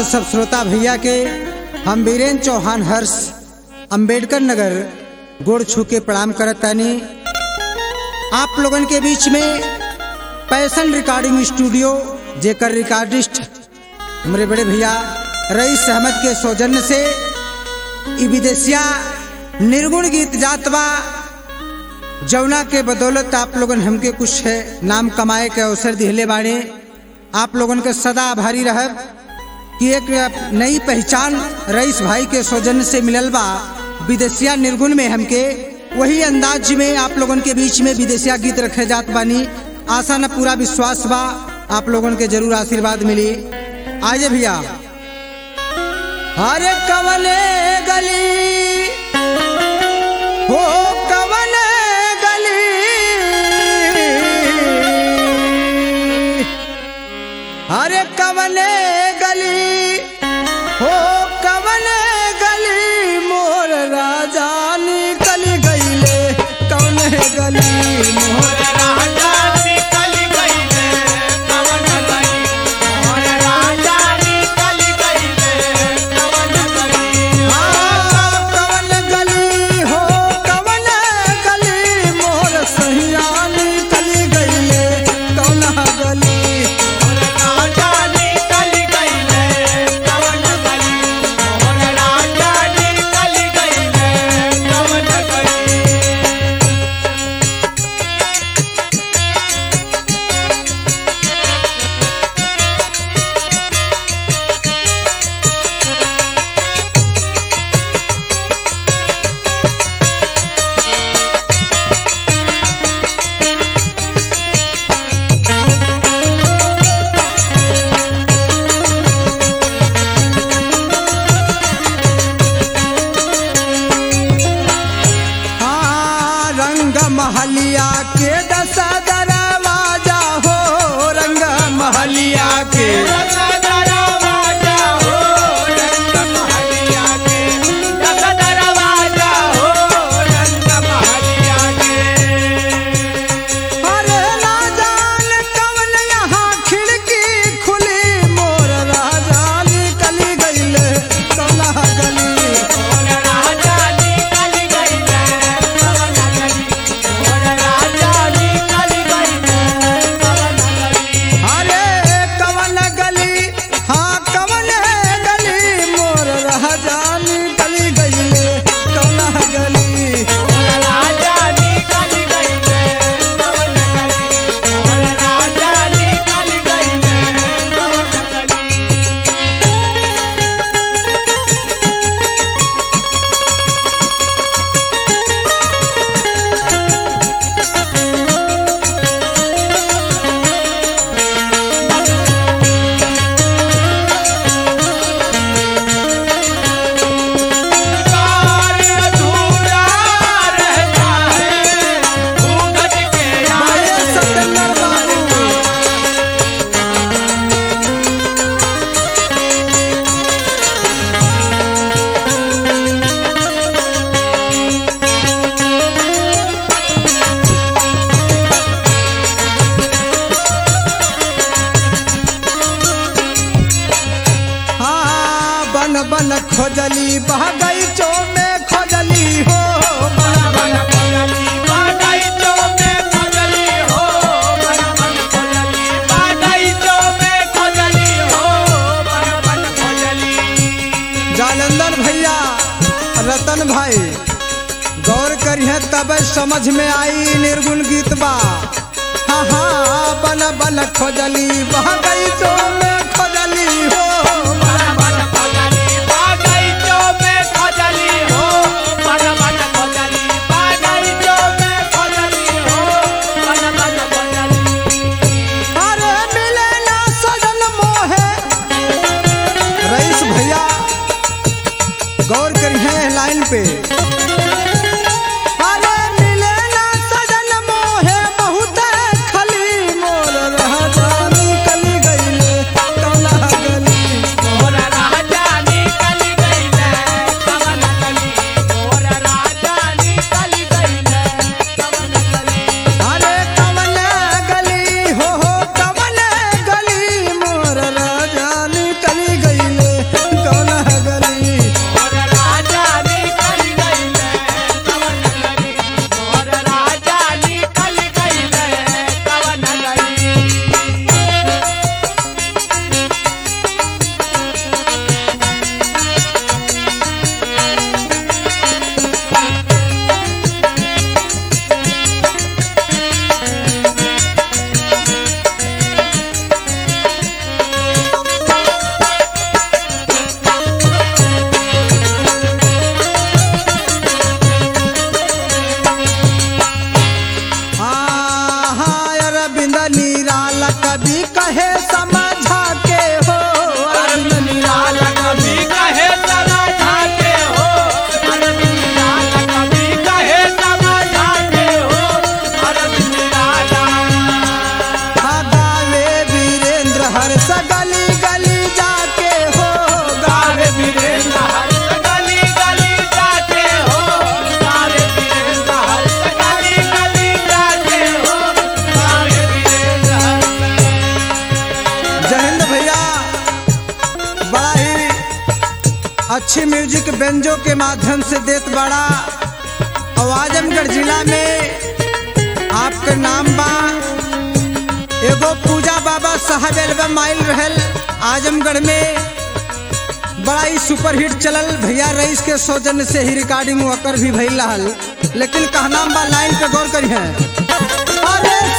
सब श्रोता भैया के हम वीरेंद्र चौहान हर्ष अंबेडकर नगर गोड़ छू के प्रणाम करत तानी आप लोगन के बीच में पैसन रिकॉर्डिंग स्टूडियो जेकर रिकॉर्डिस्ट हमारे बड़े भैया रईस अहमद के सौजन्य से ई विदेशिया निर्गुण गीत जात बा जौना के बदौलत आप लोगन हमके कुछ है नाम कमाए के अवसर दिहले बाड़े आप लोगन के सदा आभारी रहब कि एक नई पहचान रईस भाई के सौजन्य से मिलल बा विदेशिया निर्गुण में हमके वही अंदाज में आप लोगन के बीच में विदेशिया गीत रखे जात बानी आशा न पूरा विश्वास बा आप लोगन के जरूर आशीर्वाद मिली आजे भैया हरे कवले गली हो कवले गली हरे कवले गली हो कवले गली मोर राजा निकल गईले कवले गली मोर कवन गली हो कवन गली मोर सहिया निकल गईले कवना गली हाँ, रंग महलिया के दस दरवाजा हो रंग महलिया के अरे ना जान कवन यहाँ खिड़की खुली मोर राजा निकल गईले कला गली अरे कवन गली हाँ कवन गली मोर राजा निकल गईले कला गली माये सत्येंद्र बाबू हाँ बन बन खोजली बह गई चो में खोजली हो बन बन जालंधर भैया रतन भाई गौर करिए तब समझ में आई निर्गुण गीत बा हाँ हाँ बन बन खोजली बह गई चो में खोजली हो अरे मिले ना सजन मोहे रईस भैया गौर करिए लाइन पे अरे मिले ना सजन मोहे बहुत खली मोर राजा निकल गईले संजो के माध्यम से देत बड़ा और आजमगढ़ जिला में आपके नाम बा एगो पूजा बाबा साहब एल्बम आयल रहल आजमगढ़ में बड़ा ही सुपरहिट चलल भैया रईस के सौजन्य से ही रिकॉर्डिंग वकर भी भइल रहल लेकिन कहना बा लाइन पे गौर करी है अरे